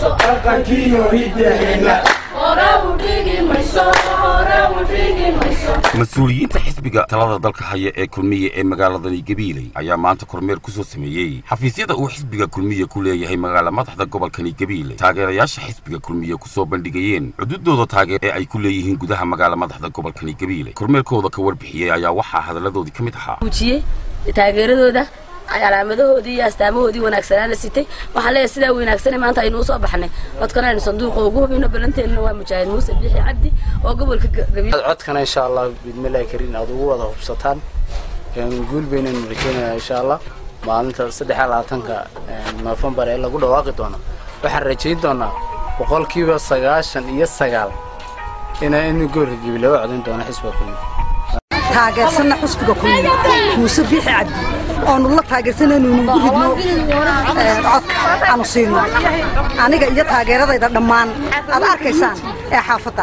mayso dhaqankiiyo hiddaheenna mas-uuliyiinta xisbiga talada dalka haya ee kulmiye ee magaaladani gabiiley ayaa maanta kormeer ku soo sameeyey xafiisyada uu xisbiga kulmiye ku leeyahay magaala madaxda gobolkani gabiiley taageerayaasha xisbiga kulmiye ku soo bandhigayeen cududooda taageer ee ay ku leeyihiin gudaha magaala madaxda gobolkani gabiiley kormeerkooda ka warbixiyey ayaa waxaa hadalladoodii ka mid ahaa taageeradooda calaamadahoodii iyo astaamahoodii wanaagsanaa la sitay waxaan leeyahay sidaa wanaagsanay maanta aynu usoo baxnay codkana aynu sanduuqa ugu hubino ballanteennana waa mujaahid muuse biixi cabdi oo gobolka codkana insha allah bidmillahi kariin aad ugu wada hubsataan guul baynaynu rajeynayaa insha allah maalinta saddex iyo labaatanka noofembar ee lagu dhawaaqi doono waxaan rajayn doonaa boqolkiiba sagaashan iyo sagaal ina in gobolka gabi laga codayn doono xisbiga kulmiye taageersanna xusbiga kulmiye muuse biixi cabdi oonu la taageersanaynu nugu ridno codka aanu siino aniga iyo taageeradayda dhammaan aad arkaysaan ee xaafadda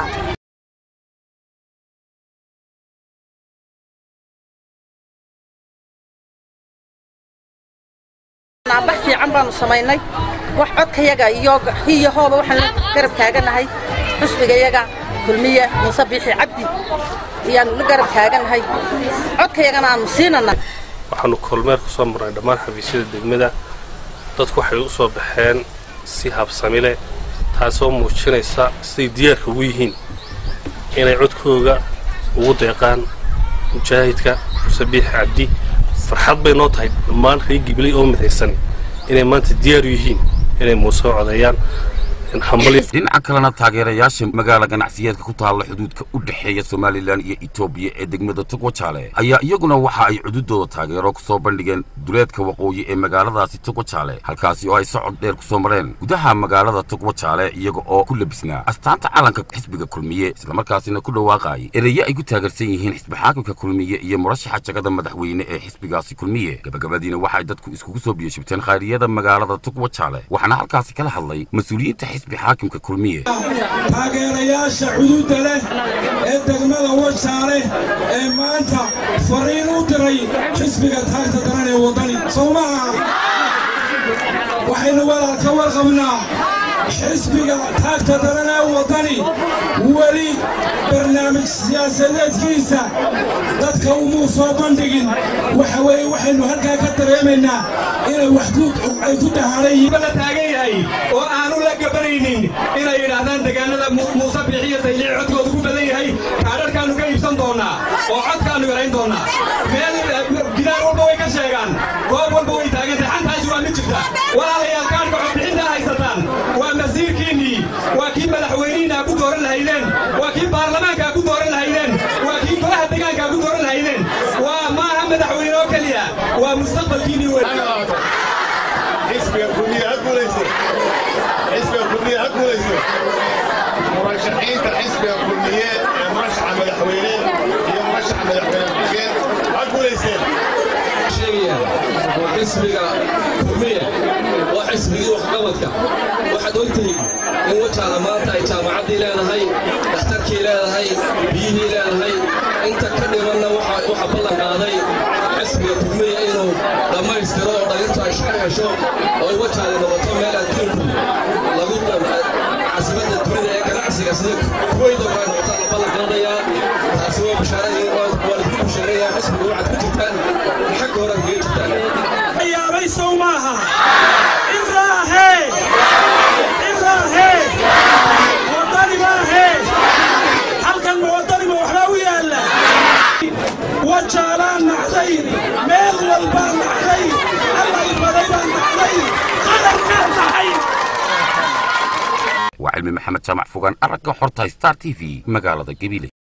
naabax fiican baanu samaynay wax codkayaga iyo hiyo hooba waxaan la garab taaganahay xusbigayaga kulmiye muuse biixi cabdi ayaanu la garab taaganahay codkayagana aanu siinana waxaanu kormeer ku soo marnay dhammaan xafiisyada degmada dadku waxay u soo baxeen si habsami leh taasoo muujinaysa siday diyaarka ugu yihiin inay codkooga ugu deeqaan mujaahidka muuse biixi cabdi farxad bay noo tahay dhammaan reer gibiley oo midaysan inay maanta diyaaru yihiin inay muuse codeeyaan dhinaca kalena taageerayaasha magaala ganacsiyeedka ku taalla xuduudka u dhexeeya somalilan iyo etoobiya ee degmada togwajaale ayaa iyaguna waxa ay cududooda taageero ku soo bandhigeen duleedka waqooyi ee magaaladaasi togwajaale halkaasi oo ay socod dheer ku soo mareen gudaha magaalada togwajaale iyaga oo ku labisnaa astaanta calanka xisbiga kulmiye islamarkaasina ku dhawaaqaayay ereye ay ku taageersan yihiin xisbi xaakimka kulmiye iyo murashaxa jagada madaxweyne ee xisbigaasi kulmiye gabagabadiina waxay dadku iskugu soo biyashibteen khayriyada magaalada togwajaale waxaana halkaasi kala hadlay mas-uuliyiinta xaakimka kulmiye taageerayaasha xuduudda leh ee degmada wajaale ee maanta fariin u diray xisbiga taagta daran ee waddani soo maaha waxaynu walaal ka warqabnaa xisbiga taagta daran ee waddani weli barnaamij siyaasadeedkiisa dadka umuu soo bandhigin waxa weeye waxaynu halkaa ka dareemaynaa inay wax ay ku dahaadhan la taagan yahay oo aanu la gabanaynin inay yidhaahdaan degaanada muuse biixiyo saylici codkoodu ku badan yahay kaadharkaannu ka iibsan doonnaa oo codkaannu yarayn doonnaa meel gidaar walba way ka sheegaan goob walba way taagantahay xantaasi waa mid jirta walaalayaal kaadhka codbixintaa haysataan waa masiirkiinnii waa kii madaxweynihiinaa ku dooran lahaydeen waa kii baarlamaankaa ku dooran lahaydeen waa kii golaha degaankaa ku dooran lahaydeen waa maaha madaxweyne oo keliya waa mustaqbalkiinnii wey xisbiga kulmiye ha guulayso xisbiga kulmiye ha guulayso murashaxiinta xisbiga kulmiye ee murashaxa madaxweyne iyo murashaxa madaxweyne xigeen ha guulayseen sheegaya xisbiga kulmiye oo xisbigii waxqabadka waxaad ogtihiin in wajaala maanta ay jaamacaddii leedahay dhakhtarkii leedahay biyihii leedahay inta ka dhimanna waxa ballan qaaday xisbiga kulmiye inuu dhammaystiro oo dhalintu ay shaqo hesho oo ay wajaale noqoto meel adduunku lagu caasimada dunida ee ganacsiga sida kuweyda waa noqotaa la ballan qaadayaa taasi waa bashaaradii waa lagu bashaareeyaa xisbiga waxaad ku jirtaan xagga hore kaga jirtaan yaabay sow maaha iraahe iraahe wadani maahe halkan ma wadani ma waxbaa u yaalla wajaalaan nacday meel walbaa nacday allay baday baa nacday qadarkaa nacay waa cilmi maxamed jaamac fogaan aragga xorta star t v magaalada gabiley